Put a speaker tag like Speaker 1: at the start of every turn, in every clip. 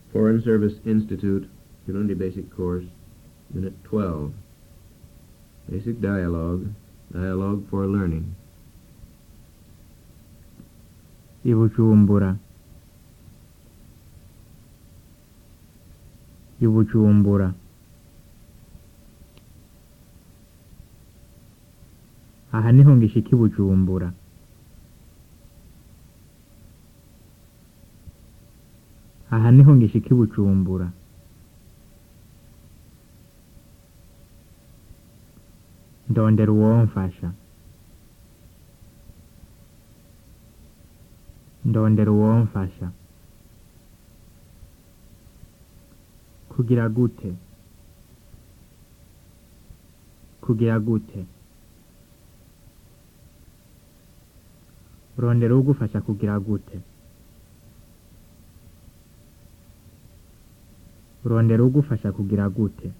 Speaker 1: Foreign Service Institute, Kirundi Basic Course, Unit 12. Basic Dialogue, Dialogue for Learning.
Speaker 2: i bujumbura i bujumbura aha niho ngishika i bujumbura aha niho ngishika i bujumbura ndondera uwomfasha ndondera uwomfasha kugira gute kugira gute rondera ugufasha kugira gute rondera ugufasha kugira gute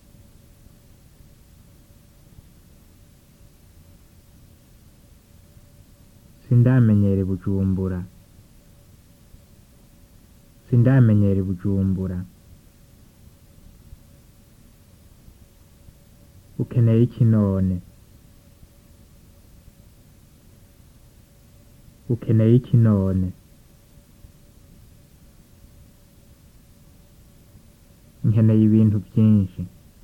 Speaker 2: sindamenyere bujumbura sindamenyere bujumbura ukeneye iki none ukeneye iki none nkeneye ibintu byinshi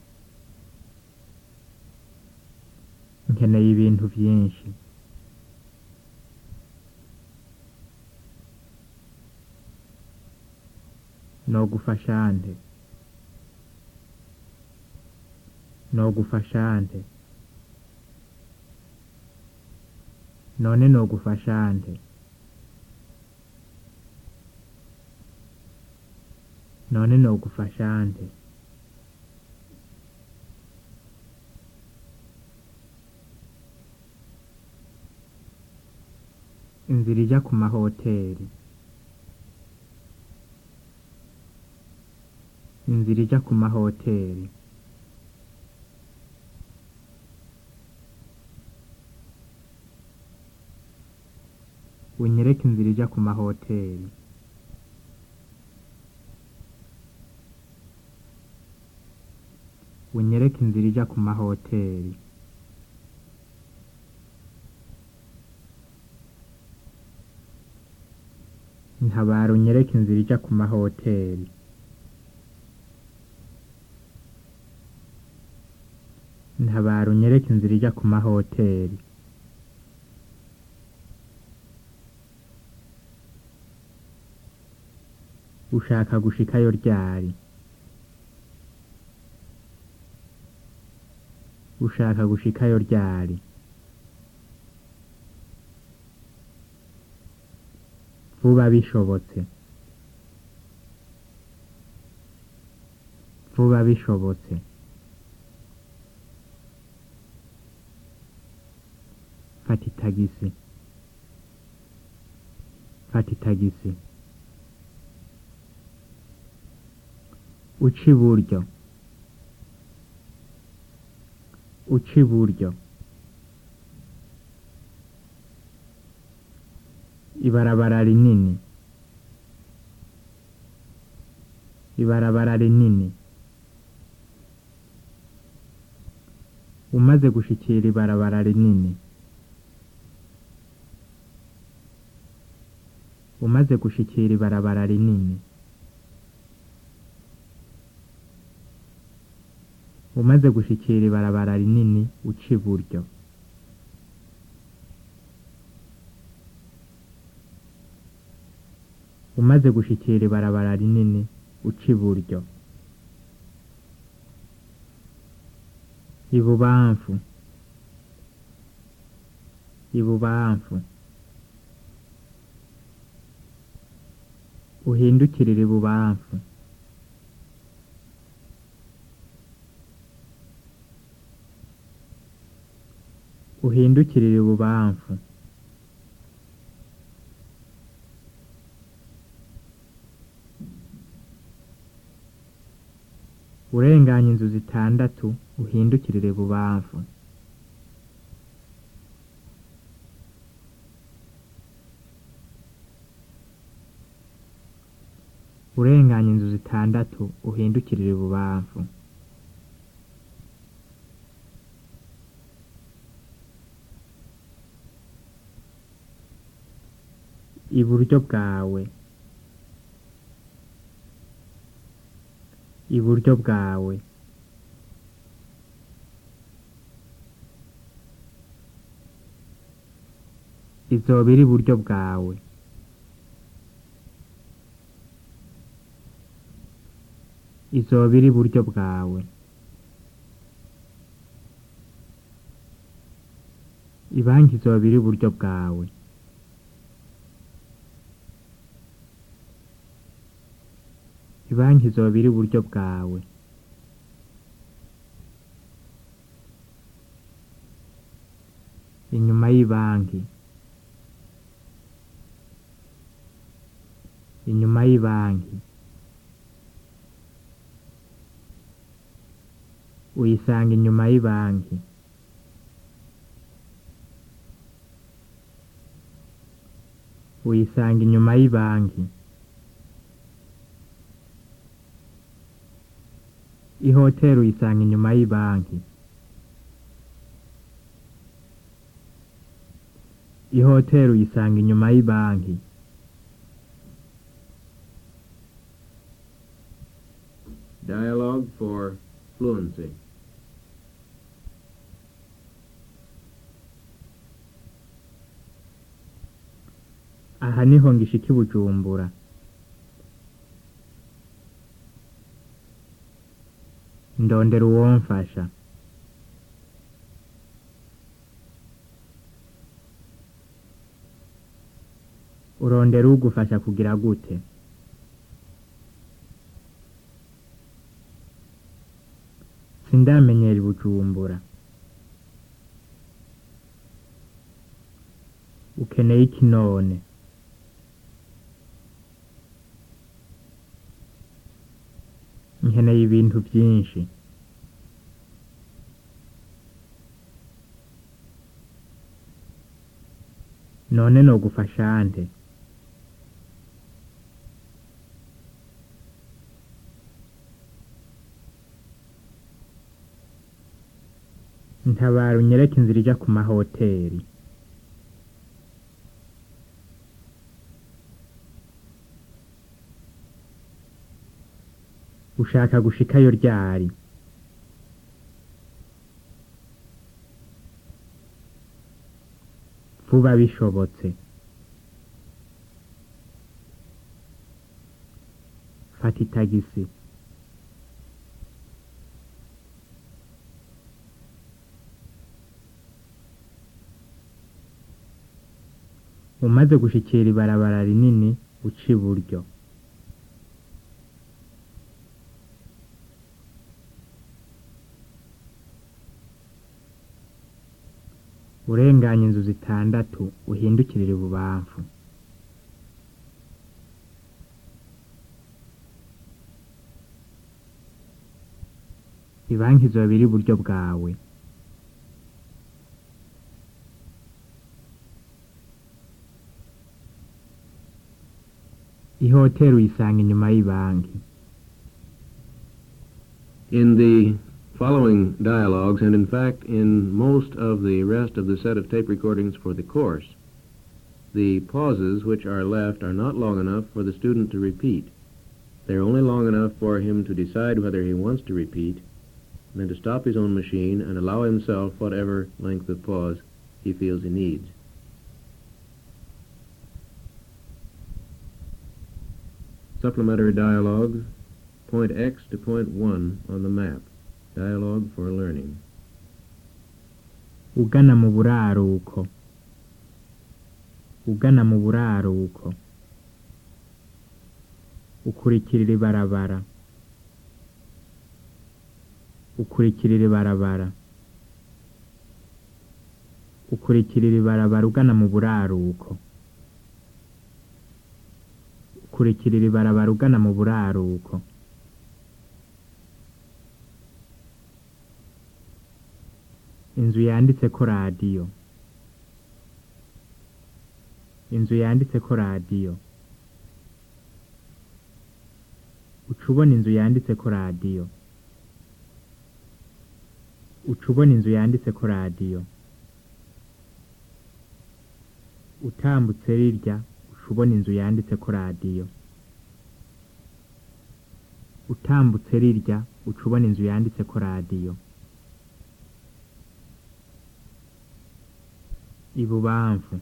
Speaker 2: nkeneye ibintu byinshi nogufasha nte nogufasha nte none nogufasha nte none nogufasha nte inzira ijya ku mahoteli inzira ijya ku mahoteli unyereke inzira ijya ku mahoteli unyereke inzira ijya ku mahoteli ntabara unyereke inzira ijya ku mahoteli ntabara unyereke inzira ijya ku mahoteli ushaka gushikayo ryari ushaka gushikayo ryari vuba bishobotse vuba bishobotse fata itagisi fata itagisi uca iburyo uca iburyo ibarabara rinini ibarabara rinini umaze gushikira ibarabara rinini umaze gushikira ibarabara rinini umaze gushikira ibarabara rinini uca iburyo umaze gushikira ibarabara rinini uca iburyo ibubamfu ibubamfu uhindukirire ibubamfu uhindukirire ibubamfu urenganya inzu zitandatu uhindukirire ibubamfu urenganya inzu zitandatu uhindukirire ibubamfu iburyo bwawe iburyo bwawe izoba iri iburyo bwawe izoba iri iburyo bwawe ibanki izoba iri iburyo bwawe ibanki izoba iri iburyo bwawe inyuma y'ibanki inyuma y'ibanki uyisanga inyuma y'ibanki uyisanga inyuma y'ibanki ihoteri uyisanga inyuma y'ibanki ihoteri uyisanga inyuma y'ibanki
Speaker 1: Dialogue for fluency.
Speaker 2: aha niho ngishika i bujumbura ndondera uwomfasha urondera ugufasha kugira gute sindamenyera i bujumbura ukeneye iki none nkeneye ibintu byinshi none nogufasha nte ntabara unyereke inzira ija ku mahoteri ushaka gushikayo ryari vuba bishobotse fata itagisi umaze gushikira ibarabara rinini uca iburyo urenganya inzu zitandatu uhindukirire ibubamfu ibanki izoba iri iburyo bwawe ihoteri uyisanga inyuma y'ibanki
Speaker 1: In the following dialogues, and in fact in most of the rest of the set of tape recordings for the course, the pauses which are left are not long enough for the student to repeat. They're only long enough for him to decide whether he wants to repeat, and then to stop his own machine and allow himself whatever length of pause he feels he needs. Supplementary dialogue, point X to point 1 on the map. Dialogue for learning.
Speaker 2: ugana mu buraruko ugana mu buraruko ukurikirira ibarabara ukurikirira ibarabara ukurikirira ibarabara ugana mu buraruko ukurikirira ibarabara ugana mu buraruko inzu yanditseko radiyo inzu yanditseko radiyo uca ubona inzu yanditseko radiyo uca ubona inzu yanditseko radiyo utambutse rirya uca ubona inzu yanditseko radiyo utambutse rirya uca ubona inzu yanditseko radiyo ibubamfu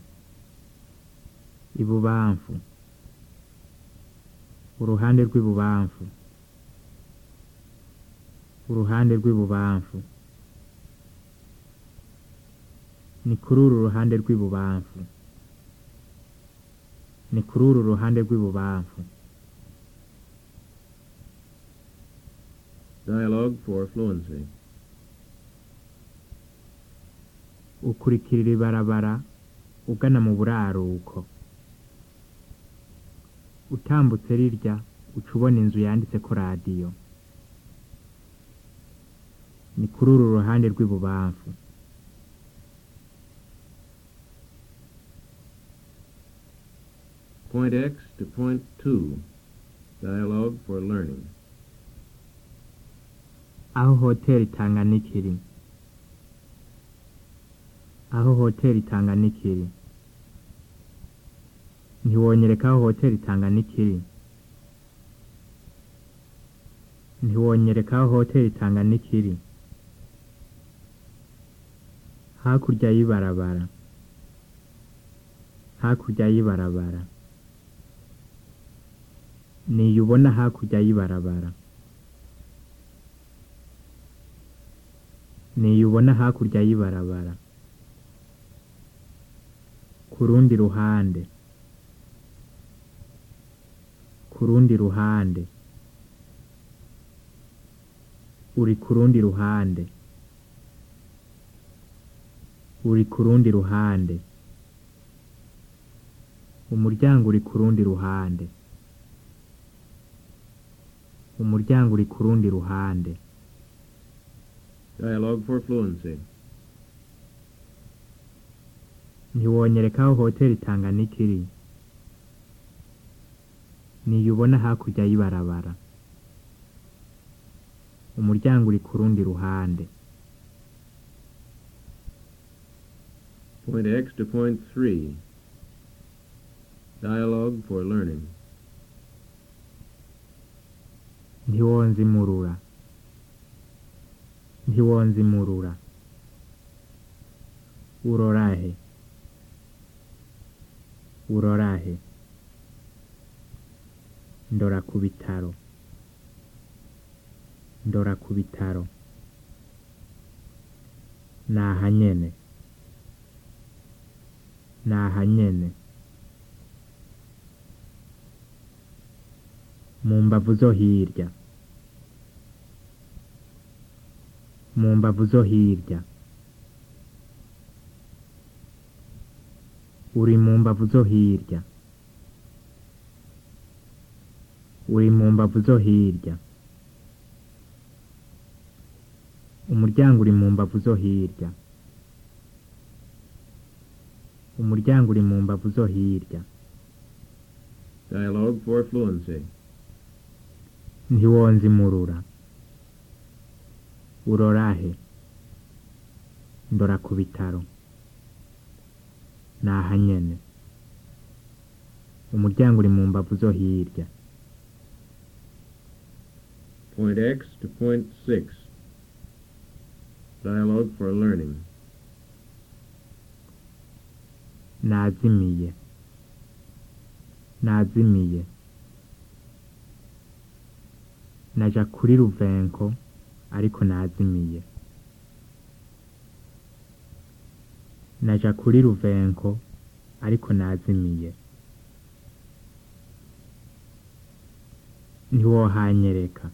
Speaker 2: ibubamfu uruhande rw'ibubamfu uruhande rw'ibubamfu ni kuri uru ruhande rw'ibubamfu ni kuri uru ruhande rw'ibubamfu
Speaker 1: Dialogue for fluency.
Speaker 2: ukurikirira ibarabara ugana mu buraruko utambutse rirya uca ubona inzu yanditseko radiyo ni kuri uru ruhande rw'ibubamfu
Speaker 1: Point X to point 2. Dialogue for learning.
Speaker 2: aho hoteli Tanganyika iri aho hoteli Tanganyika iri ntiwonyereka aho hoteli Tanganyika iri ntiwonyereka aho hoteli Tanganyika iri hakurya y'ibarabara hakurya y'ibarabara niyo ubona hakurya y'ibarabara niyo ubona hakurya y'ibarabara ku rundi ruhande ku rundi ruhande uri ku rundi ruhande uri ku rundi ruhande umuryango uri ku rundi ruhande umuryango uri ku rundi ruhande
Speaker 1: Dialogue for fluency.
Speaker 2: ntiwonyereka aho hoteli Tanganyika iri niyo ubona hakurya y'ibarabara umuryango uri ku rundi ruhande
Speaker 1: Point X to point 3. Dialogue for learning.
Speaker 2: ntiwonzimurura ntiwonzimurura urorahe urorahe ndora ku bitaro ndora ku bitaro naha nyene naha nyene mu mbavu zo hirya mu mbavu zo hirya uri mu mbavu zo hirya uri mu mbavu zo hirya umuryango uri mu mbavu zo hirya umuryango uri mu mbavu zo hirya
Speaker 1: Dialogue for fluency.
Speaker 2: ntiwonzimurura urorahe ndora ku bitaro naha nyene umuryango uri mu mbavu zo hirya
Speaker 1: Point X to point 6. Dialogue for learning.
Speaker 2: nazimiye nazimiye naja kuri ruvenko ariko nazimiye naja kuri ruvenko ariko nazimiye ntiwohanyereka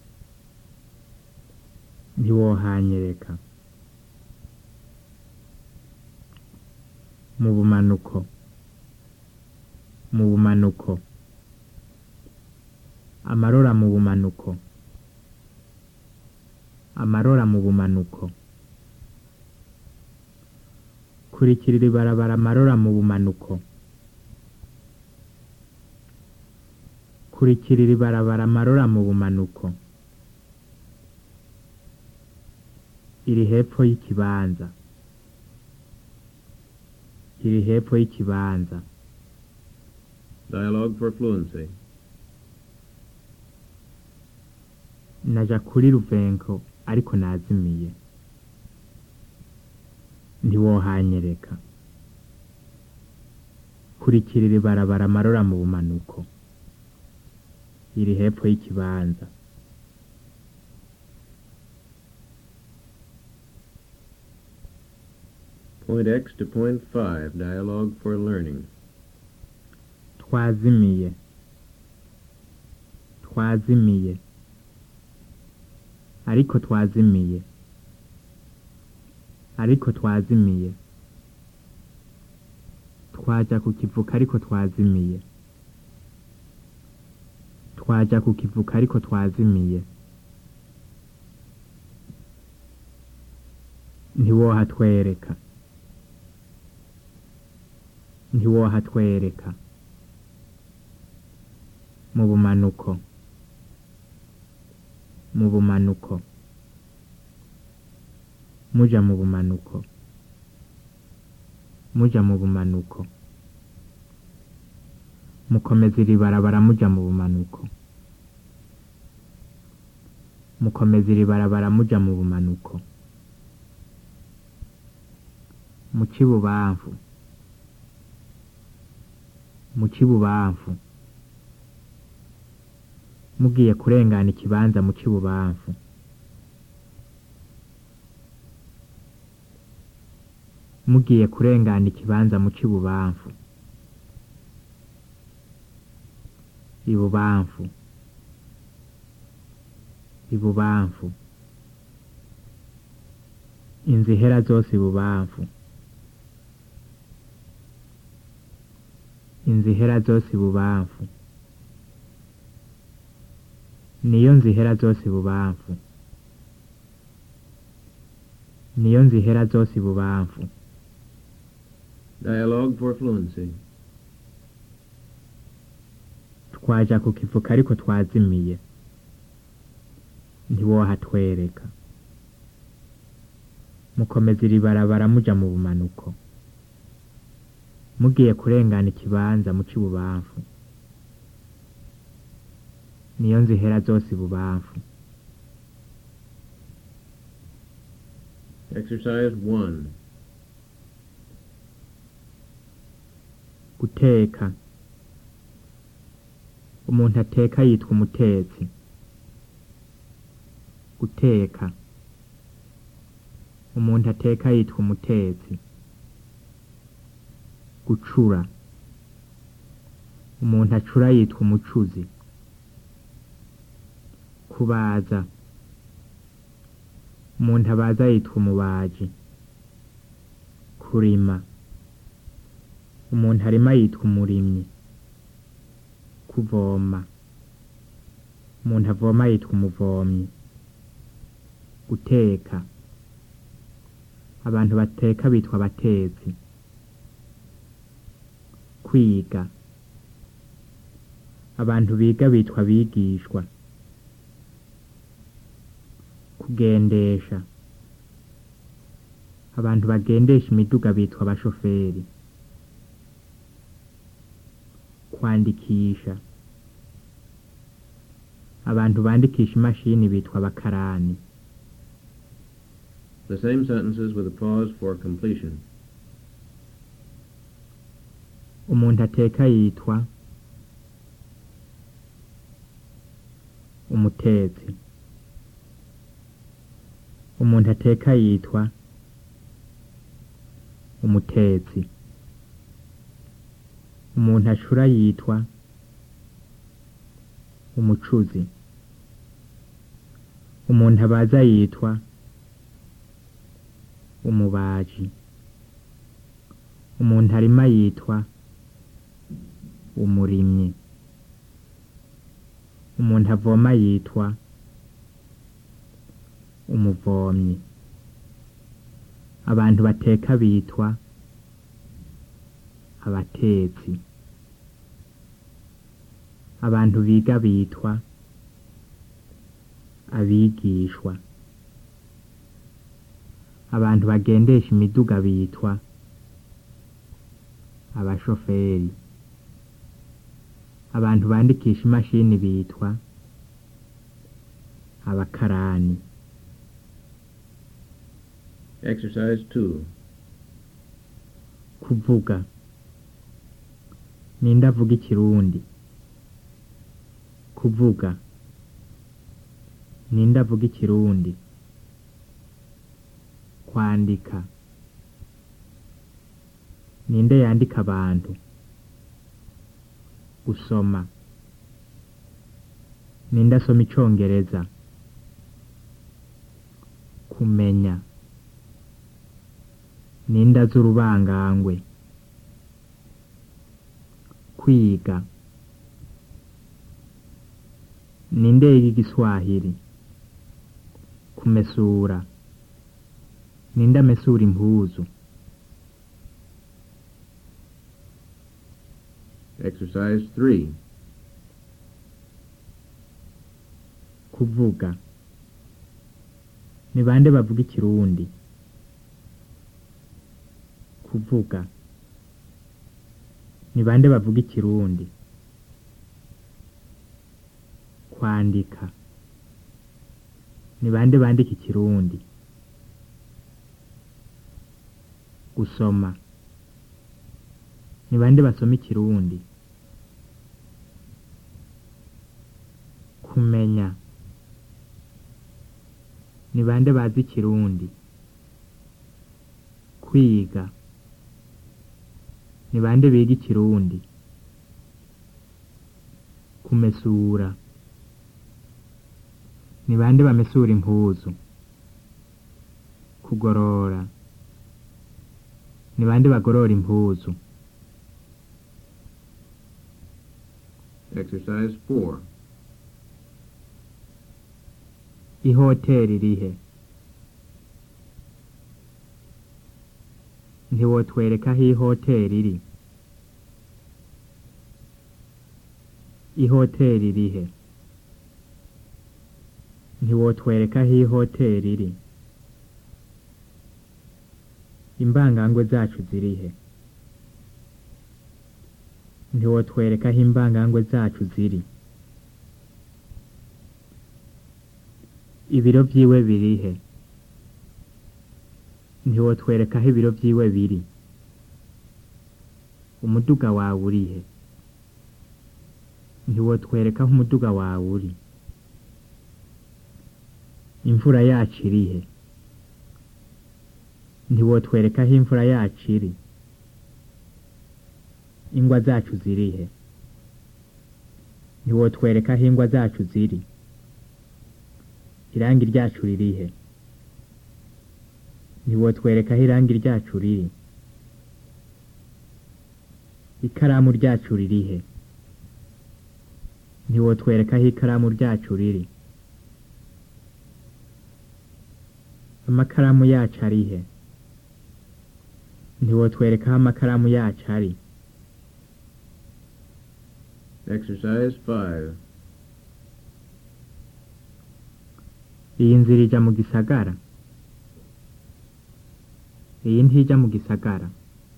Speaker 2: ntiwohanyereka mu bumanuko mu bumanuko amarora mu bumanuko amarora mu bumanuko kurikirira ibarabara amarora mu bumanuko kurikirira ibarabara amarora mu bumanuko iri hepfo y'ikibanza iri hepfo y'ikibanza
Speaker 1: Dialogue for fluency.
Speaker 2: naja kuri ruvenko ariko nazimiye ntiwohanyereka kurikirira ibarabara amarora mu bumanuko iri hepfo y'ikibanza
Speaker 1: Point X to point 5. Dialogue for learning.
Speaker 2: twazimiye twazimiye ariko twazimiye ariko twazimiye twaja ku kivuka ariko twazimiye twaja ku kivuka ariko twazimiye ntiwohatwereka ntiwohatwereka mu bumanuko mu bumanuko muja mu bumanuko muja mu bumanuko mukomeza iri barabara muja mu bumanuko mukomeza iri barabara muja mu bumanuko mu kibubamfu mu kibubamfu mugiye kurengana ikibanza mu kibubamfu mugiye kurengana ikibanza mu kibubamfu ibubamfu ibubamfu inzu ihera zose ibubamfu inzu ihera zose ibubamfu niyo nzihera zose ibubamfu niyo nzihera zose ibubamfu
Speaker 1: Dialogue for fluency.
Speaker 2: twaja ku kivuka ariko twazimiye ntiwohatwereka mukomeza iri barabara muja mu bumanuko mugiye kurengana ikibanza mu kibubamfu niyo nzihera zose ibubamfu
Speaker 1: Exercise 1.
Speaker 2: guteka umuntu ateka yitwa umutetsi guteka umuntu ateka yitwa umutetsi gucura umuntu acura yitwa umucuzi kubaza umuntu abaza yitwa umubaji kurima umuntu arima yitwa umurimyi kuvoma umuntu avoma yitwa umuvomyi guteka abantu bateka bitwa abatetsi kwiga abantu biga bitwa abigishwa kugendesha abantu bagendesha imiduga bitwa abashoferi kwandikisha abantu bandikisha imashini bitwa abakarani
Speaker 1: The same sentences with a pause for completion.
Speaker 2: umuntu ateka yitwa umutetsi umuntu ateka yitwa umutetsi umuntu acura yitwa umucuzi umuntu abaza yitwa umubaji umuntu arima yitwa umurimyi umuntu avoma yitwa umuvomyi abantu bateka bitwa abatetsi abantu biga bitwa abigishwa abantu bagendesha imiduga bitwa abashoferi abantu bandikisha imashini bitwa abakarani
Speaker 1: Exercise 2.
Speaker 2: kuvuga ninde avuga ikirundi kuvuga ninde avuga ikirundi kwandika ninde yandika abantu gusoma ninde asoma icongereza kumenya ninde azi urubangangwe kwiga ninde yiga igiswahili kumesura ninde amesura impuzu
Speaker 1: Exercise 3.
Speaker 2: kuvuga ni bande bavuga ikirundi kuvuga ni bande bavuga ikirundi kwandika ni bande bandika ikirundi gusoma ni bande basoma ikirundi kumenya ni bande bazi ikirundi kwiga ni bande biga ikirundi kumesura ni bande bamesura impuzu kugorora ni bande bagorora impuzu
Speaker 1: Exercise 4.
Speaker 2: ihoteri rihe ntiwotwereka aho ihoteri iri ihoteri rihe ntiwotwereka aho ihoteri iri imbangangwe zacu zirihe ntiwotwereka aho imbangangwe zacu ziri ibiro vyiwe birihe ntiwotwereka aho ibiro vyiwe biri umuduga wawe urihe ntiwotwereka aho umuduga wawe uri imvura yacu irihe ntiwotwereka aho imvura yacu iri ingwa zacu zirihe ntiwotwereka aho ingwa zacu ziri irangi ryacu ririhe ntiwotwereka aho irangi ryacu riri ikaramu ryacu ririhe ntiwotwereka aho ikaramu ryacu riri amakaramu yacu arihe ntiwotwereka aho amakaramu yacu ari
Speaker 1: Exercise 5.
Speaker 2: iyi nzira ija mu gisagara iyi ntijya mu gisagara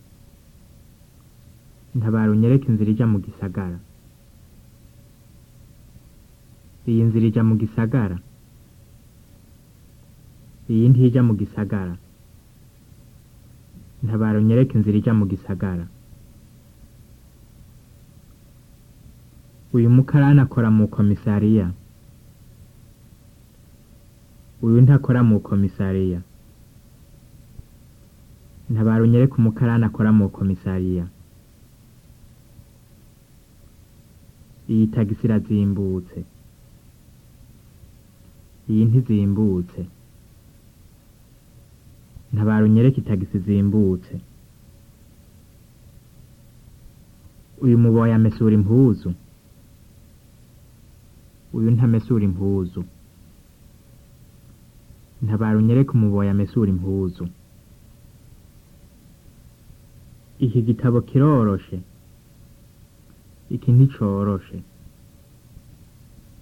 Speaker 2: ntabara unyereke inzira ija mu gisagara iyi nzira ija mu gisagara iyi ntijya mu gisagara ntabara unyereke inzira ija mu gisagara uyu mukarani akora mu komisariya uyu ntakora mu komisariya ntabara unyereke umukarani akora mu komisariya iyi tagisi irazimbutse iyi ntizimbutse ntabara unyereke itagisi zimbutse uyu muboyi amesura impuzu uyu ntamesura impuzu ntabara unyereke umuboyi amesura impuzu iki gitabo kiroroshe iki nticoroshe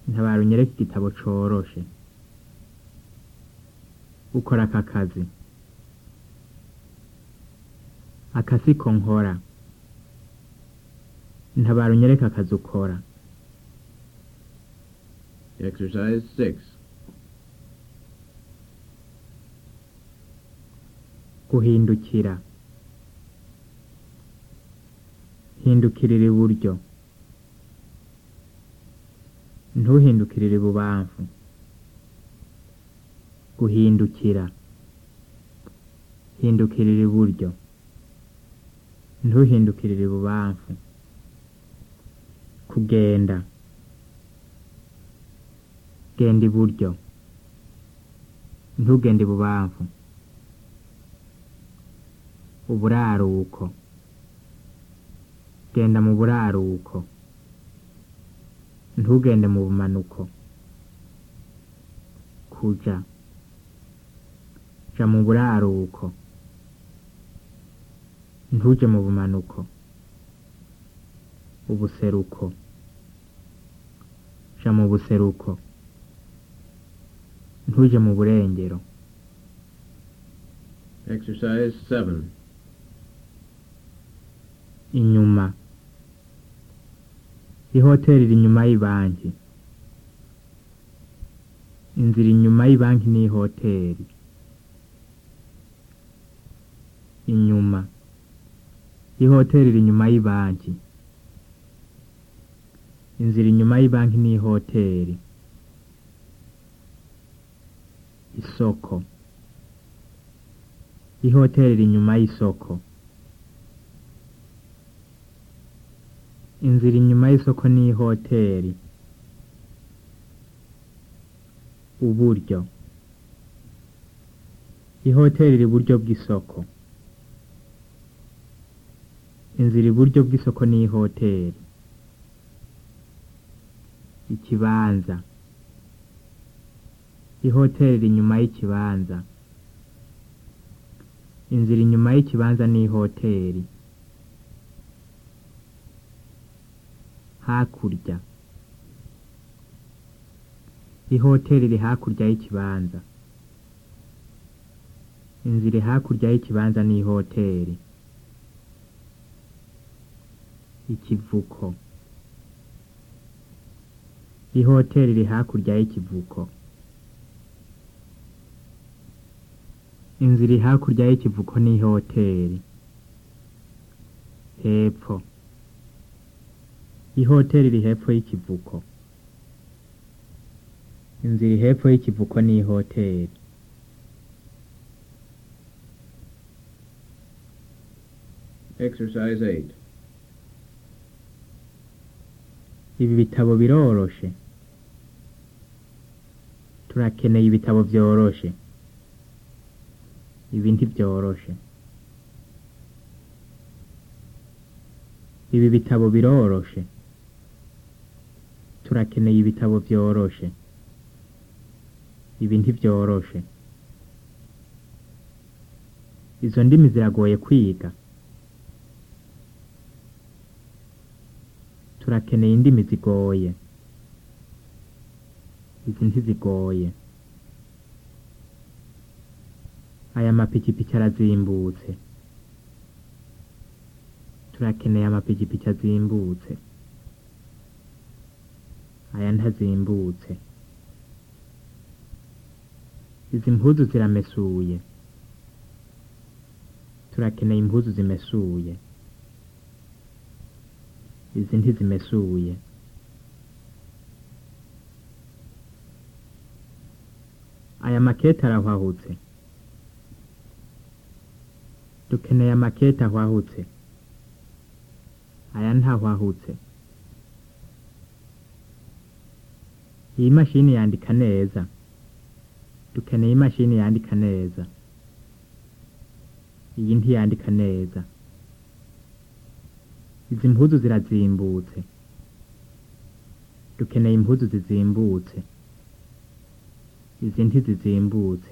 Speaker 2: ntabara unyereke igitabo coroshe ukora aka kazi aka siko nkora ntabara unyereke akazi ukora
Speaker 1: Exercise 6.
Speaker 2: guhindukira hindukirira iburyo ntuhindukirire ibubamfu guhindukira hindukirira iburyo ntuhindukirire ibubamfu kugenda genda iburyo ntugende ibubamfu uburaruko genda mu buraruko ntugende mu bumanuko kuja ja mu buraruko ntuje mu bumanuko ubuseruko ja mu buseruko ntuje mu burengero
Speaker 1: Exercise 7.
Speaker 2: inyuma ihoteri iri inyuma y'ibanki inzira inyuma y'ibanki ni ihoteri inyuma ihoteri iri inyuma y'ibanki inzira inyuma y'ibanki ni ihoteri isoko ihoteri iri inyuma y'isoko inzira inyuma y'isoko ni ihoteri uburyo ihoteri iri iburyo bw'isoko inzira iburyo bw'isoko ni ihoteri ikibanza ihoteri iri inyuma y'ikibanza inzira inyuma y'ikibanza ni ihoteri hakurya ihoteri iri hakurya y'ikibanza inzira iri hakurya y'ikibanza ni ihoteri ikivuko ihoteri iri hakurya y'ikivuko inzira iri hakurya y'ikivuko ni ihoteri hepfo ihoteri iri hepfo y'ikivuko inzira iri hepfo y'ikivuko ni ihoteri
Speaker 1: Exercise 8.
Speaker 2: ibi bitabo biroroshe turakeneye ibitabo byoroshe ibi ntibyoroshe ibi bitabo biroroshe turakeneye ibitabo byoroshe ibi ntibyoroshe izo ndimi ziragoye kwiga turakeneye indimi zigoye izi ntizigoye aya mapikipiki arazimbutse turakeneye amapikipiki azimbutse aya ntazimbutse izi mpuzu ziramesuye turakeneye impuzu zimesuye izi ntizimesuye aya makete arahwahutse dukeneye amakete ahwahutse aya ntahwahutse iyi mashini yandika neza dukeneye imashini yandika neza iyi ntiyandika neza izi mpuzu zirazimbutse dukeneye impuzu zizimbutse izi ntizizimbutse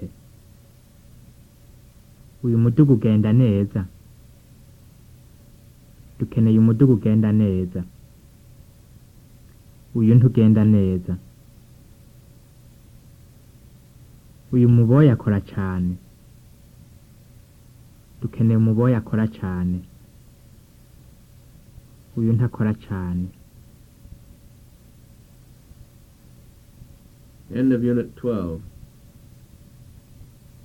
Speaker 2: uyu mudugu ugenda neza dukeneye umudugu ugenda neza uyu ntugenda neza uyu muboyi akora cyane dukeneye umuboyi akora cyane uyu ntakora cyane
Speaker 1: End of Unit 12.